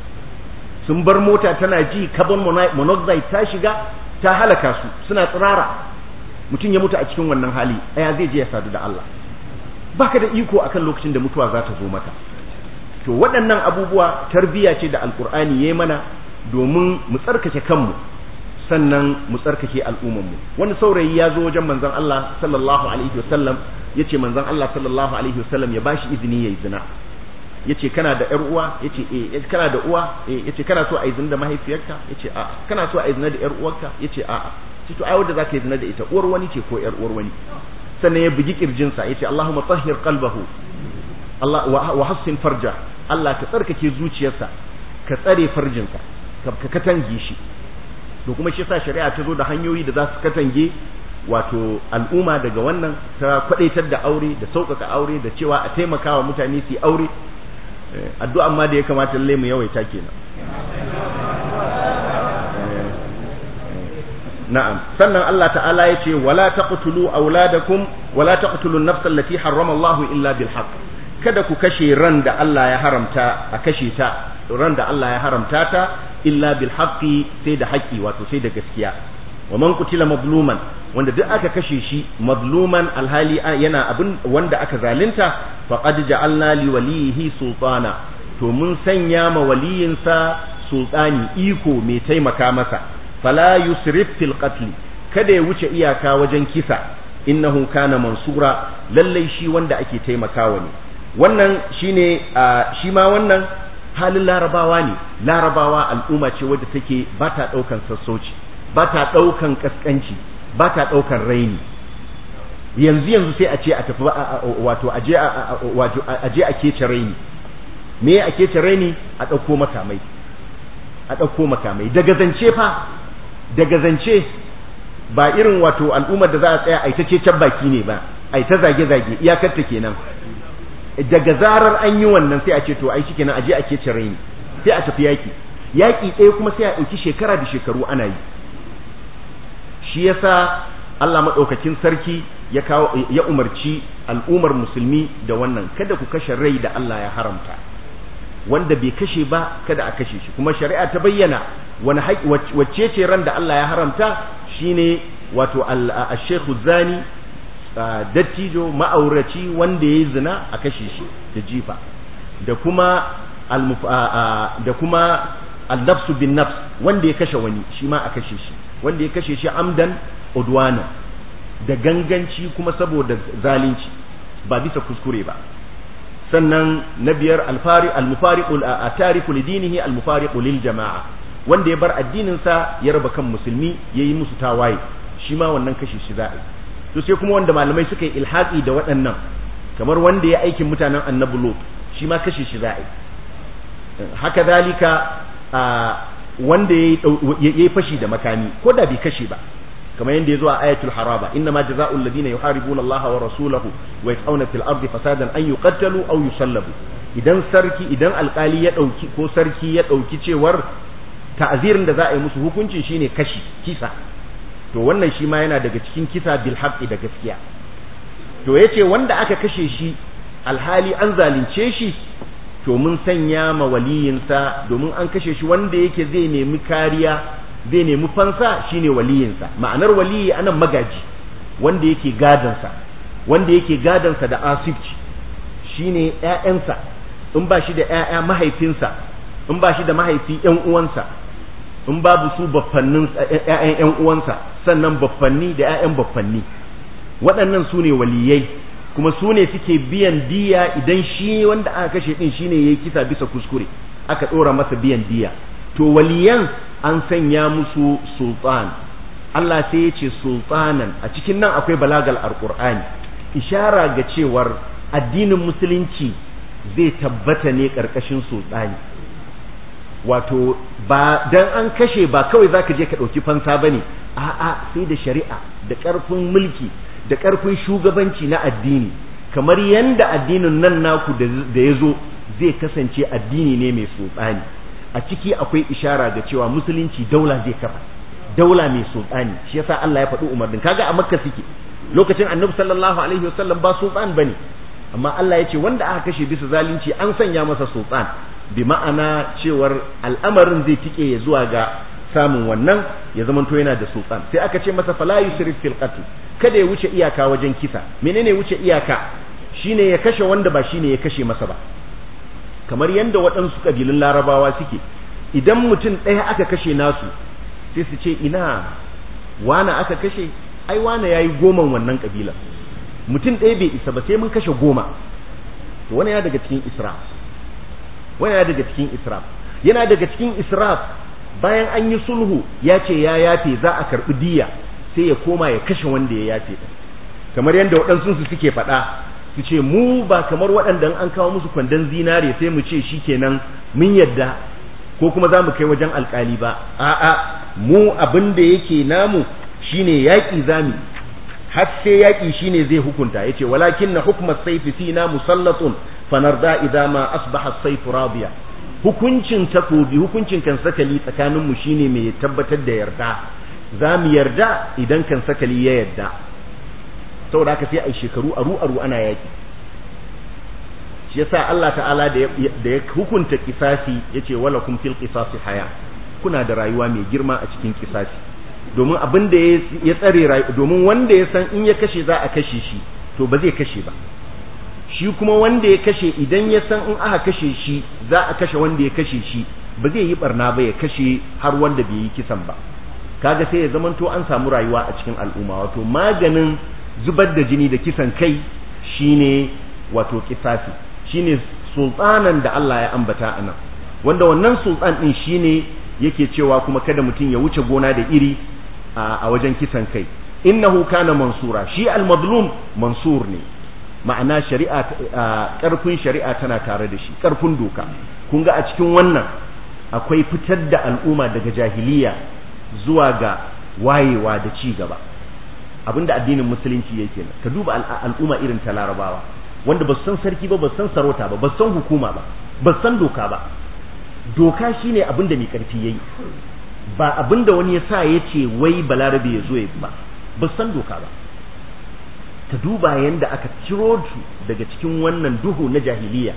sun bar mota tana ji carbon monoxide ta shiga ta halaka su suna tsirara mutum ya mutu a cikin wannan hali ɗaya zai je ya sadu da Allah baka da iko akan lokacin da mutuwa za ta zo maka to waɗannan abubuwa tarbiyya ce da alkur'ani ya mana domin mu tsarkake kanmu sannan mu tsarkake al'ummarmu wani saurayi ya zo wajen manzon Allah sallallahu alaihi wasallam ya ce manzon Allah sallallahu alaihi wasallam ya bashi izini ya yi zina ya ce kana da ‘yar uwa ya ce eh kana da uwa ya ce kana so a yi zina da mahaifiyarka ya ce a'a kana so a yi zina da ‘yar uwarka ya ce a'a ce to ai wanda za ka yi zina da ita uwar wani ce ko ‘yar uwar wani sannan ya bugi kirjinsa ya ce Allahumma tahhir qalbahu Allah wa hassin farja Allah ka tsarkake zuciyarsa ka tsare farjinsa ka katange shi to kuma shi sa shari'a ta zo da hanyoyi da za su katange wato al'umma daga wannan ta kwadaitar da aure da sauƙaƙa aure da cewa a taimakawa mutane su yi aure addu'a amma da ya kamata lalle mu yawaita kenan na'am sannan Allah ta'ala ya ce wala taqtulu auladakum wala taqtulu an-nafsa allati harrama Allah illa bil haqq kada ku kashe ran da Allah ya haramta a kashe ta ran da Allah ya haramta ta illa bil haqqi sai da haƙi wato sai da gaskiya wa man qutila mazluman wanda duk aka kashe shi mazluman alhali yana abin wanda aka zalunta faqad ja'alna li walihi sultana to mun sanya ma waliyinsa sultani iko mai taimaka masa fala yusrif fil qatl kada ya wuce iyaka wajen kisa innahu kana mansura lallai shi wanda ake taimakawa ne wannan shine shi ma wannan halin larabawa ne larabawa al'umma ce wadda take ba ta ɗaukan sassauci ba ta ɗaukan ƙasƙanci ba ta ɗaukan raini yanzu yanzu sai a ce a tafi wato a je a kece raini me a kece raini a ɗauko makamai a ɗauko makamai daga zance fa daga zance ba irin wato al'ummar da za a tsaya a ita kecen baki ne ba a ita zage-zage iyakar ta kenan daga zarar an yi wannan sai a ce to ai shikenan aje a kece raini sai a tafi yaki yaki ɗaya kuma sai a ɗauki shekara da shekaru ana yi shi yasa Allah maɗaukakin sarki ya kawo ya umarci al'ummar musulmi da wannan kada ku kashe rai da Allah ya haramta wanda bai kashe ba kada a kashe shi kuma shari'a ta bayyana wani wacce ce ran da Allah ya haramta shine wato al-shaykhu zani dattijo ma'auraci wanda yayi zina a kashe shi da jifa da kuma da kuma al-nafsu bin nafs wanda ya kashe wani shi ma a kashe shi wanda ya kashe shi amdan udwana da ganganci kuma saboda zalunci ba bisa kuskure ba sannan na biyar alfari almufariqul atariku lidinihi almufariqu lil jama'a wanda ya bar addinin sa ya raba kan musulmi yayi musu tawaye shi ma wannan kashe shi za'a to sai kuma wanda malamai suka yi ilhaqi da waɗannan kamar wanda ya aikin mutanen annabi lut shi ma kashe shi za'a haka dalika wanda ya yi fashi da makami ko da bai kashe ba kamar yadda ya zo a ayatul haraba inna ma jazaa'u alladhina yuharibuna allaha wa rasulahu wa yas'una fil ardi fasadan an yuqattalu aw yusallabu idan sarki idan alkali ya dauki ko sarki ya dauki cewar ta'zirin da za a yi musu hukuncin shine kashi kisa to wannan shi ma yana daga cikin kisa bil haqqi da gaskiya to yace wanda aka kashe shi alhali an zalunce shi to mun sanya ma waliyinsa domin an kashe shi wanda yake zai nemi kariya zai nemi fansa shine waliyinsa ma'anar waliyi anan magaji wanda yake gadansa wanda yake gadansa da asibci shine ƴaƴansa in ba shi da ƴaƴa mahaifinsa in ba shi da mahaifi ƴan uwansa in babu su baffannin ƴaƴan ƴan uwansa sannan baffanni da ƴaƴan baffanni waɗannan su ne waliyai kuma su ne suke biyan diya idan shi wanda aka kashe din shine yayi kisa bisa kuskure aka ɗora masa biyan diya to waliyan an sanya musu sultan Allah sai ya ce sultanan a cikin nan akwai balagal alqur'ani ishara ga cewar addinin musulunci zai tabbata ne karkashin sultani wato ba dan an kashe ba kawai zaka je ka dauki fansa bane a'a sai da shari'a da karfin mulki da karfin shugabanci na addini kamar yanda addinin nan naku da ya zo zai kasance addini ne mai sultani a ciki akwai ishara ga cewa musulunci daula zai kafa daula mai sultani shi yasa Allah ya faɗi umarnin kaga a makka suke lokacin annabi sallallahu alaihi wasallam ba sultan bane amma Allah ya ce wanda aka kashe bisa zalunci an sanya masa sultan bi ma'ana cewar al'amarin zai tike ya zuwa ga samun wannan ya zamanto yana da sultan sai aka ce masa fala yusrif fil qatl kada ya wuce iyaka wajen kisa menene wuce iyaka shine ya kashe wanda ba shine ya kashe masa ba kamar yadda waɗansu ƙabilun larabawa suke idan mutum ɗaya aka kashe nasu sai su ce ina wana aka kashe ai wana ya yi goman wannan ƙabilar mutum ɗaya bai isa ba sai mun kashe goma to wani yana daga cikin israf wani yana daga cikin israf yana daga cikin israf bayan an yi sulhu ya ce ya yafe za a karɓi diya sai ya koma ya kashe wanda ya yafe kamar yadda waɗansu su suke faɗa su ce mu ba kamar waɗanda an kawo musu kwandon zinare sai mu ce shi kenan mun yadda ko kuma za mu kai wajen alkali ba a'a mu abin da yake namu shine yaƙi zami har sai yaƙi shine zai hukunta yace walakin na hukmat sayfi fina musallatun fanarda idza ma asbaha sayfu radiya hukuncin takobi hukuncin kan sakali tsakanin mu shine mai tabbatar da yarda za mu yarda idan kan sakali ya yarda saboda haka sai a shekaru aru aru ana yaki shi yasa Allah ta'ala da ya hukunta kisasi yace wala kum fil qisasi haya kuna da rayuwa mai girma a cikin kisasi domin abin da ya tsare rayuwa domin wanda ya san in ya kashe za a kashe shi to ba zai kashe ba shi kuma wanda ya kashe idan ya san in aka kashe shi za a kashe wanda ya kashe shi ba zai yi barna ba ya kashe har wanda bai yi kisan ba kaga sai ya zamanto an samu rayuwa a cikin al'umma wato maganin zubar da jini da kisan kai shine wato kisasi shine sultanan da Allah ya ambata anan wanda wannan sultan din shine yake cewa kuma kada mutum ya wuce gona da iri a wajen kisan kai innahu kana mansura shi al-mazlum mansur ne ma'ana shari'a karfin shari'a tana tare da shi karfin doka kun ga a cikin wannan akwai fitar da al'umma daga jahiliya zuwa ga wayewa da ci gaba abinda addinin musulunci yake nan ka duba al'umma irin ta larabawa wanda ba san sarki ba ba san sarauta ba ba san hukuma ba ba san doka ba doka shine abinda mai karfi yayi ba abinda wani ya sa ya ce wai balarabe ya zo ya ba ba san doka ba ka duba yanda aka ciro su daga cikin wannan duhu na jahiliya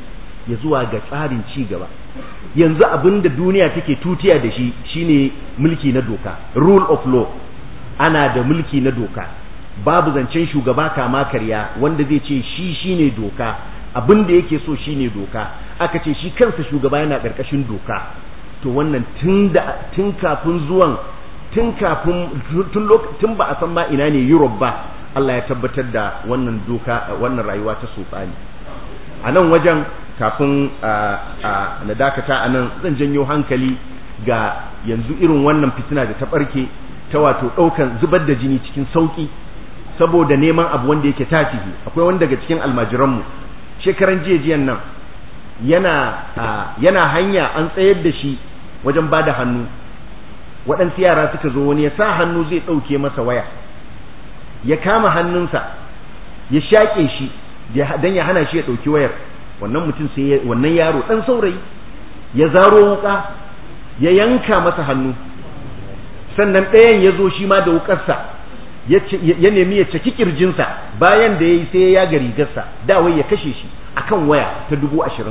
ya zuwa ga tsarin ci gaba yanzu abin da duniya take tutiya da shi shine mulki na doka rule of law ana da mulki na doka babu zancen shugaba kama karya wanda zai ce shi shine doka abin da yake so shine doka aka ce shi kansa shugaba yana ƙarƙashin doka to wannan tun da tun kafin zuwan tun kafin tun tun ba a san ma ina ne Europe ba Allah ya tabbatar da wannan doka wannan rayuwa ta sotsani a nan wajen kafin na dakata a nan zan janyo hankali ga yanzu irin wannan fitina da ta barke ta wato ɗaukan zubar da jini cikin sauƙi saboda neman abu wanda yake tafihi akwai wani daga cikin almajiranmu shekaran jiyan nan yana yana hanya an tsayar da shi wajen ba da hannu waɗansu yara suka zo wani ya sa hannu zai ɗauke masa waya ya kama hannunsa ya shaƙe shi don ya hana shi ya ɗauki wayar wannan mutum sai wannan yaro ɗan saurayi ya zaro wuƙa ya yanka masa hannu sannan ɗayan ya zo shi ma da wuƙarsa ya nemi ya caki ƙirjinsa bayan da ya yi sai ya yaga rigarsa dawai ya kashe shi akan waya ta dubu ashirin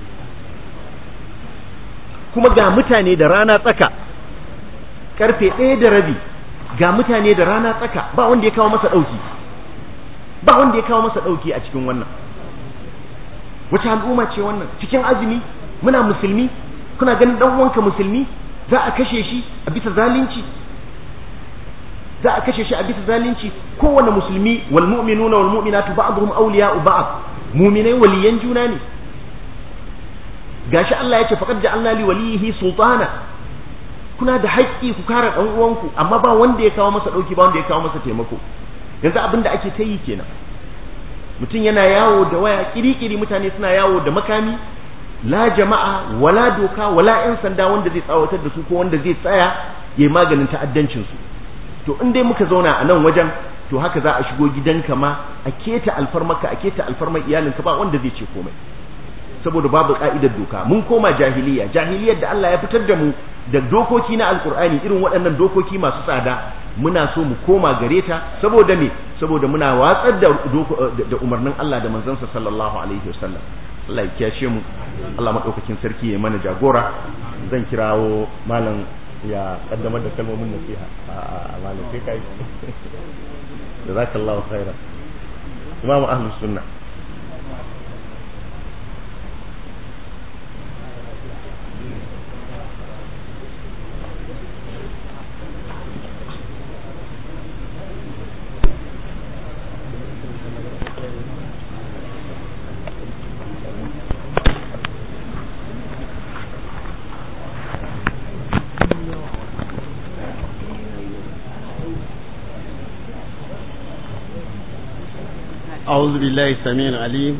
kuma ga mutane da rana tsaka karfe ɗaya da rabi ga mutane da rana tsaka ba wanda ya kawo masa ɗauki ba wanda ya kawo masa ɗauki a cikin wannan wace al'umma ce wannan cikin azumi muna musulmi kuna ganin dan uwanka musulmi za a kashe shi a bisa zalunci za a kashe shi a bisa zalunci kowane musulmi wal mu'minuna wal mu'minatu ba'dhum awliya'u ba'd mu'minai waliyan juna ne gashi Allah ya ce faqad ja'alna li walihi sultana kuna da haƙƙi ku kare dan uwanku amma ba wanda ya kawo masa dauki ba wanda ya kawo masa taimako yanzu abin da ake ta yi kenan mutum yana yawo da waya kirikiri mutane suna yawo da makami la jama'a wala doka wala yan sanda wanda zai tsawatar da su ko wanda zai tsaya yayi maganin ta'addancin su to in dai muka zauna a nan wajen to haka za a shigo gidanka ma a keta alfarmaka a keta alfarmar iyalinka ba wanda zai ce komai saboda babu ka'idar doka mun koma jahiliya jahiliyar da Allah ya fitar da mu da dokoki na alkur'ani irin waɗannan dokoki masu tsada muna so mu koma gare ta saboda me saboda muna watsar da da umarnin Allah da manzansa sallallahu alaihi wasallam Allah ya kiyashe mu Allah madaukakin sarki ya mana jagora zan kirawo malam ya kaddamar da kalmomin nasiha a malam sai kai jazakallahu khairan imamu ahlus sunna أعوذ بالله السميع العليم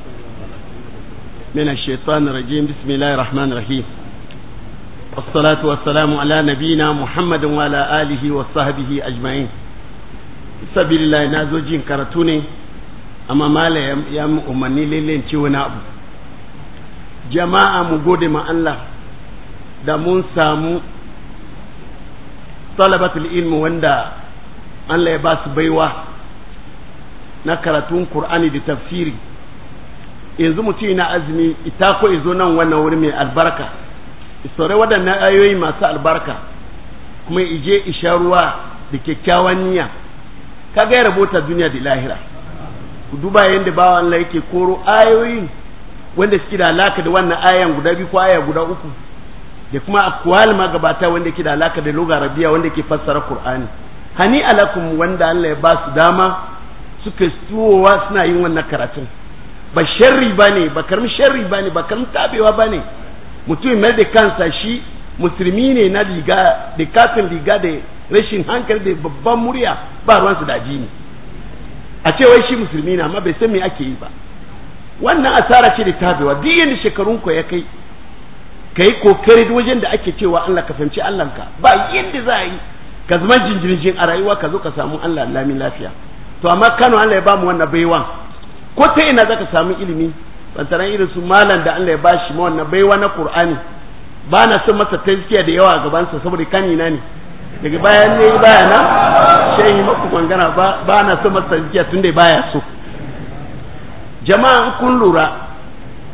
من الشيطان الرجيم بسم الله الرحمن الرحيم والصلاة والسلام على نبينا محمد وعلى آله وصحبه أجمعين سبيل الله نازوجين كرتوني أما ما لا يم أمني لين تيونا أبو جماعة مقود مع الله da mun samu talabatul ilmi wanda Allah ya ba su baiwa na karatun Kur'ani da tafsiri yanzu mutum na azumi ita ko izo nan wannan wuri mai albarka isore waɗannan ayoyi masu albarka kuma ije isha ruwa da kyakkyawan niyya kaga ya rabota duniya da lahira ku duba yadda bawa Allah yake koro ayoyin wanda suke da alaka da wannan ayan guda biyu ko aya guda uku da kuma akwal magabata wanda ke da alaka da lugha arabiya wanda ke fassara Qur'ani hani alakum wanda Allah ya ba su dama suka tuwowa suna yin wannan karatun ba sharri ba ne ba karmi sharri ba ne ba karmi tabewa ba ne mutum mai da kansa shi musulmi ne na riga da kafin riga da rashin hankali da babban murya ba ruwansu da addini a ce wai shi musulmi na amma bai san me ake yi ba wannan asara ce da tabewa duk yadda shekarun ku ya kai ka yi kokari wajen da ake cewa Allah ka fahimci Allahnka ba yadda za a yi ka zama jinjirjin a rayuwa ka zo ka samu Allah lamin lafiya to amma Kano Allah ya bamu wannan baiwa ko ta ina zaka samu ilimi bantaran irin su malam da Allah ya bashi ma wannan baiwa na Qur'ani ba na son masa tazkiya da yawa a gaban sa saboda kanina ne daga bayan ne baya na shehi maku mangana ba ba na son masa tazkiya tunda baya so jama'a kun lura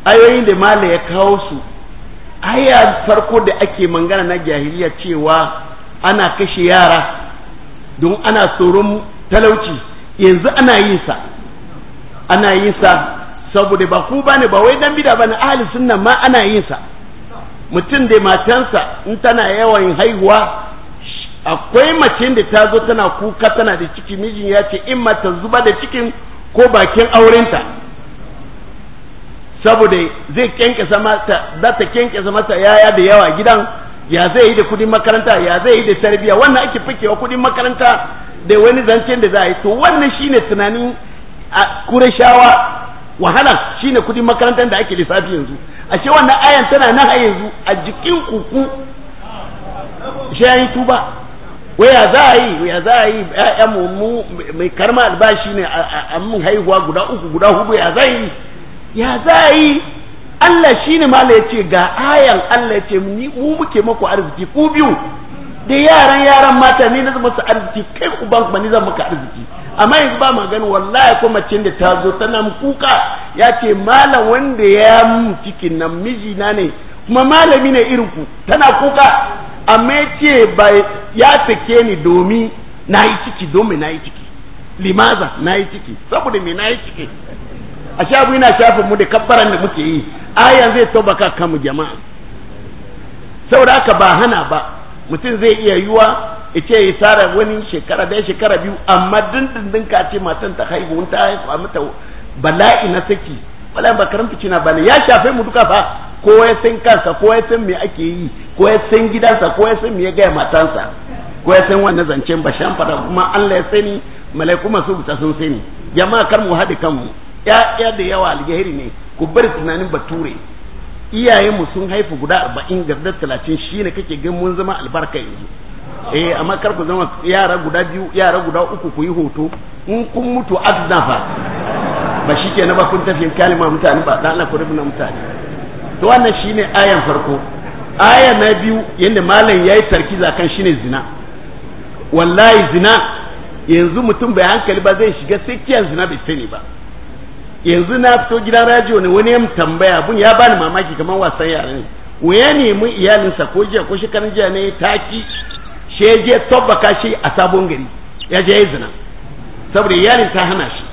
ayoyin da mala ya kawo su aya farko da ake mangana na jahiliya cewa ana kashe yara don ana tsoron talauci yanzu ana yin sa ana yin sa saboda ba ku bane ba wai dan bida bane ahli sunna ma ana yin sa mutum da matansa in tana yawan haihuwa akwai mace da ta zo tana kuka tana da ciki mijin ya ce in mata zuba da cikin ko bakin aurenta saboda zai kyankyasa mata za ta kyankyasa mata yaya da yawa gidan ya zai yi da kudin makaranta ya zai yi da tarbiya wannan ake fikewa kudin makaranta da wani zancen da za a yi to wannan shine tunanin a kurashawa wahala shine kudin makarantar da ake lissafi yanzu a ce wannan ayan tana nan a yanzu a jikin kuku shi ya yi tuba waya za a yi ya za a yi ya mu mai karma albashi ne a mun haihuwa guda uku guda hudu ya za yi ya za a yi Allah shi ne mala ya ce ga ayan Allah ya ce mu muke maku arziki ku biyu da yaran yaran mata ne na zama su arziki kai uban kuma ni zan maka arziki amma yanzu ba magana wallahi ko mace da ta zo tana kuka ya ce malam wanda ya mun cikin nan mijina ne kuma malami ne irin ku tana kuka amma ya ce ba ya take ni domin na yi ciki domin na yi ciki limaza na yi ciki saboda me na yi ciki a shafu yana shafin mu da kabbaran da muke yi ayan zai tabbaka kan mu jama'a saboda haka ba hana ba mutum zai iya yiwa ya ce ya tsara wani shekara da shekara biyu amma dindindin ka ce matan ta haihu ta haihu a mata bala'i na saki bala'i ba karamta cina bane ya shafe mu duka fa ko ya san kansa ko ya san me ake yi ko ya san gidansa ko ya san me ya gaya matansa ko ya san wannan zancen ba shan fada kuma Allah ya sani malaiku masu buta sun sani jama'a kar mu haɗe kanmu ya da yawa alheri ne ku bari tunanin bature iyayenmu sun haifu guda arba'in garda talatin shi ne kake gan mun zama albarka yanzu eh amma kar ku zama yara guda biyu yara guda uku ku yi hoto in kun mutu azna fa ba shi ke na ba kun tafiyin kalima mutane ba dan Allah ku rubuta mutane to wannan shine ayan farko aya na biyu yanda malam yayi tarkiza kan shine zina wallahi zina yanzu mutum bai hankali ba zai shiga sai kiyan zina bai sani ba yanzu na fito gidan rajiyo ne wani ya tambaya bun ya bani mamaki kamar wasan yara ne ya nemi iyalinsa ko jiya ko shekarun jiya ne taki she je tabbaka shi a sabon gari ya je yi zina saboda iyalin ta hana shi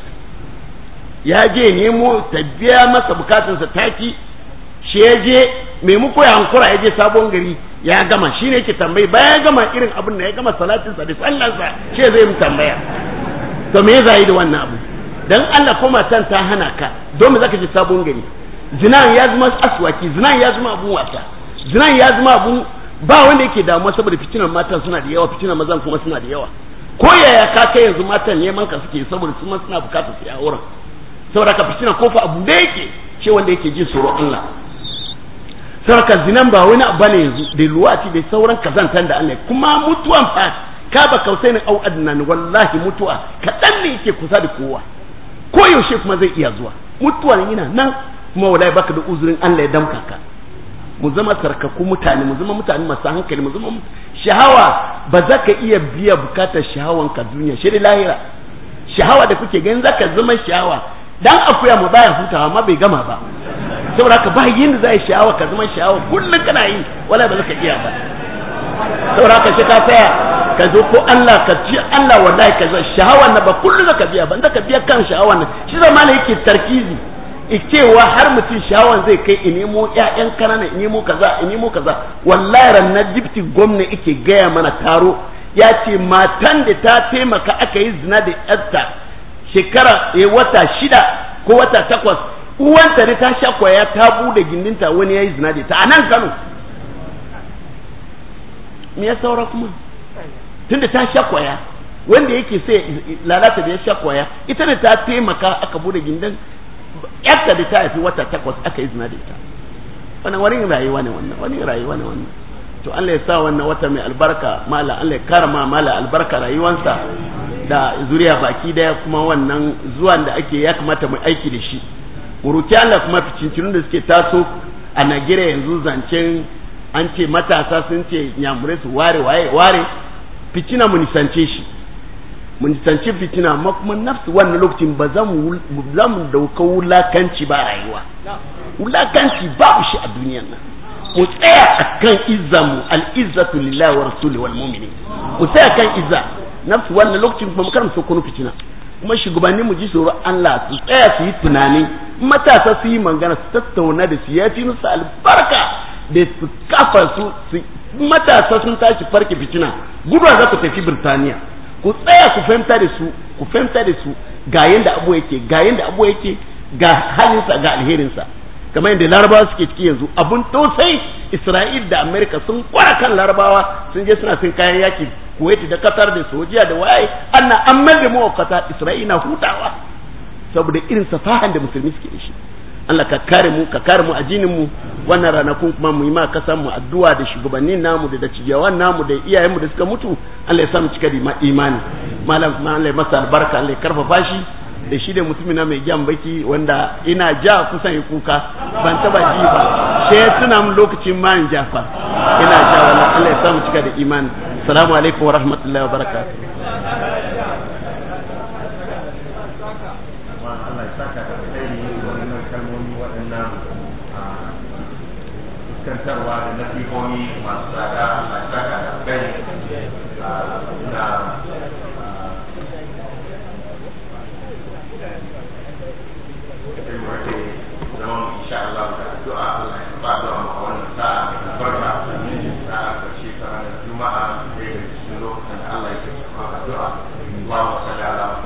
ya je nemo ta biya masa bukatunsa taki she je maimako ya hankura ya je sabon gari ya gama shi ne yake tambayi bayan ya gama irin abin da ya gama salatinsa da sallansa she zai mu tambaya to me za yi da wannan abu dan Allah ko matan ta hana ka don me zaka je sabon gari zinan ya zama aswaki zinan ya zama abun wasa zinan ya zama abun ba wanda yake damuwa saboda fitinan matan suna da yawa fitinan mazan kuma suna da yawa ko yaya ka kai yanzu matan neman ka suke saboda su suna bukatar su ya auren saboda ka fitinan kofa abu da yake ce wanda yake jin tsoro Allah saboda zinan ba wani abu ne yanzu da luwati da sauran kazantan da Allah kuma mutuwan fa ka ba kausai ne au adnan wallahi mutuwa kadan ne yake kusa da kowa ko yaushe kuma zai iya zuwa mutuwar yana nan kuma wallahi baka da uzurin Allah ya damka ka mu zama sarkaku mutane mu zama mutane masu hankali mu zama shahawa ba za ka iya biya bukatar shahawan ka duniya shi lahira shahawa da kuke ganin zaka zama shahawa dan akuya mu baya hutawa ma bai gama ba saboda haka ba yin da zai shahawa ka zama shahawa kullum kana yi wallahi ba za ka iya ba saboda haka shi ka tsaya ka zo ko Allah ka ci Allah wallahi ka zo shahawan nan ba kullum zaka biya ba ka biya kan shahawan nan shi zama ne yake tarkizi cewa har mutum shahawan zai kai in nemo ƴaƴan kanana in nemo kaza in nemo kaza wallahi ranar dipti gwamna yake gaya mana taro ya ce matan da ta taimaka aka yi zina da yarta shekara ya wata shida ko wata takwas uwanta ne ta sha kwaya ta bude gindinta wani ya yi zina da ta a nan kano me ya saura kuma tunda ta sha kwaya wanda yake sai lalata da ya sha kwaya ita da ta taimaka aka bude gindin yarta da ta haifi wata takwas aka yi zina da ita wannan wani rayuwa ne wannan wani rayuwa ne wannan to Allah ya sa wannan wata mai albarka mala Allah ya karama mala albarka rayuwansa da zuriya baki daya kuma wannan zuwan da ake ya kamata mu aiki da shi mu roki Allah kuma ficincin da suke taso a Najeriya yanzu zancen an ce matasa sun ce nyamurai su ware waye ware ficina mu nisance shi mun tance fitina amma kuma nafsu wannan lokacin ba za mu za mu dauka wulakanci ba rayuwa wulakanci babu shi a duniyar nan mu tsaya akan izzamu al-izzatu lillahi wa rasuli wal mu'minin mu tsaya kan izza nafsu wannan lokacin kuma mu karanta kunu fitina kuma shugabanni mu ji tsoron Allah su tsaya su yi tunani matasa su yi magana su tattauna da su ya fi musu albarka da su kafa su matasa sun tashi farke fitina guduwa za ku tafi Birtaniya ku tsaya ku fahimta da su ku fahimta da su ga yanda abu yake ga yanda abu yake ga halinsa ga alherinsa kamar yadda larabawa suke ciki yanzu abun tausayi isra'il da amerika sun kwara kan larabawa sun je suna sun kayan yaki kuwait da qatar da sojiya da waye anna an da mawakata isra'il na hutawa saboda irin safahan da musulmi suke da shi Allah ka kare mu ka kare mu addinin mu wannan ranakun kuma mu yi ma kasan mu addu'a da shugabannin namu da dacijawan namu da iyayen mu da suka mutu Allah ya sa mu cika da imani malam Allah ya masa albarka Allah ya karfafa shi da shi da mutumin na mai gyan baki wanda ina ja kusan ya kuka ban taba ji ba sai tuna mun lokacin ma in jafa ina ja wannan Allah ya sa mu cika da imani assalamu alaikum wa rahmatullahi wa barakatuh fuskantarwa da nasihohi masu tsada a saka da kai na zama insha Allah da addu'a Allah ya ba da mu wannan sa'a da barka sa'a karshe ta ranar juma'a da cikin lokacin da Allah ya ce addu'a Allahumma salli ala